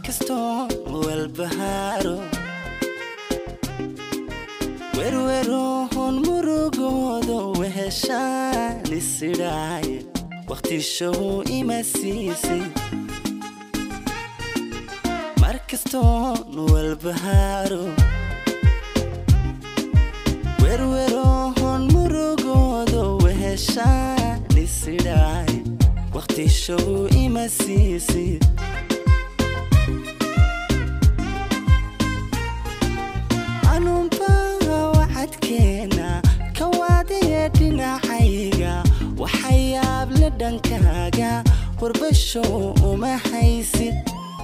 markastoo walbahaaro werwerohon murugoodo weheshaan isidhaaye wakhtishow ima siisay markastoon walbahaaro werwerohon murugoodo weheshaan isidhaaye wakhtishow ima siisay anunbawacadkeena kawaadaya dhinacayga waxayaab la dhankaaga warbashow uma haysid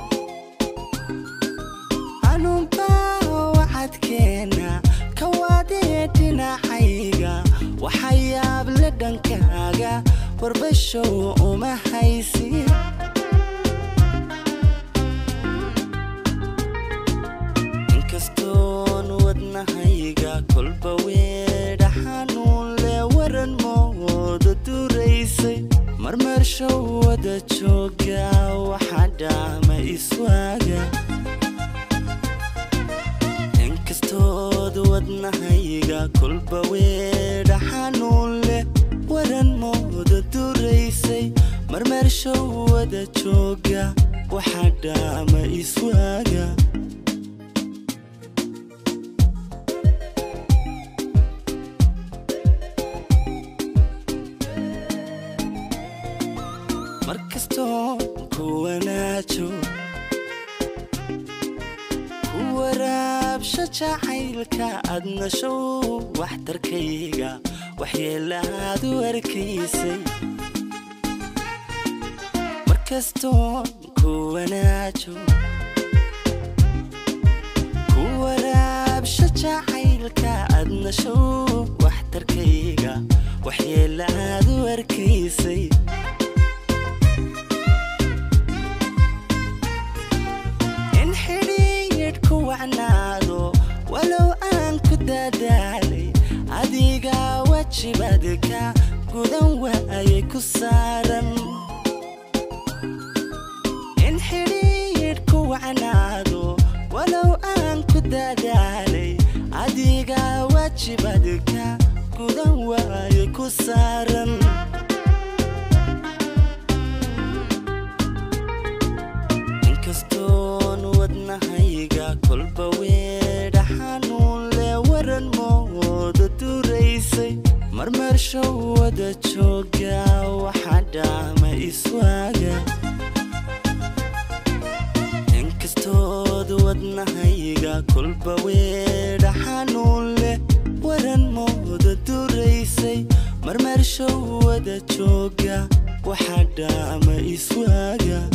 anunbawacadkeena kawaadaya dhinacayga waxayaab la dhankaaga warbashow uma haysid inkastoon wadnahayga kolba weedha xanuun le waran moodo duraysay marmarshow wada jooga waxaa dhaama iswaaga inkastood wadnahayga kolba weedha xanuun leh waran moodo duraysay marmarshow wada jooga waxaa dhaama iswaaga markastoo ku wanaajo ku waraabsho jacaylka adnashow waxtarkayga waxyeelaad u arkaysay markastoo ku wanaajo ku waraabsho jacaylka adnashow waxtarkayga waxyeelaad u arkaysay in xidhiidhku wacnaado walow aan ku dadaalay adiga wajibadka gudan waayay ku saaran in xidhiidhku wacnaado walow aan ku dadaalay adiga wajibadka gudan waayay ku saaran inkastoon wadnahayga kolba weedha xanuun le waran moodo duraysay marmarshow wada jooga waxaa dhaama iswaaga inkastood wadnahayga kolba weedha xanuun leh waran moodo duraysay marmarshow wada jooga waxaa dhaama iswaaga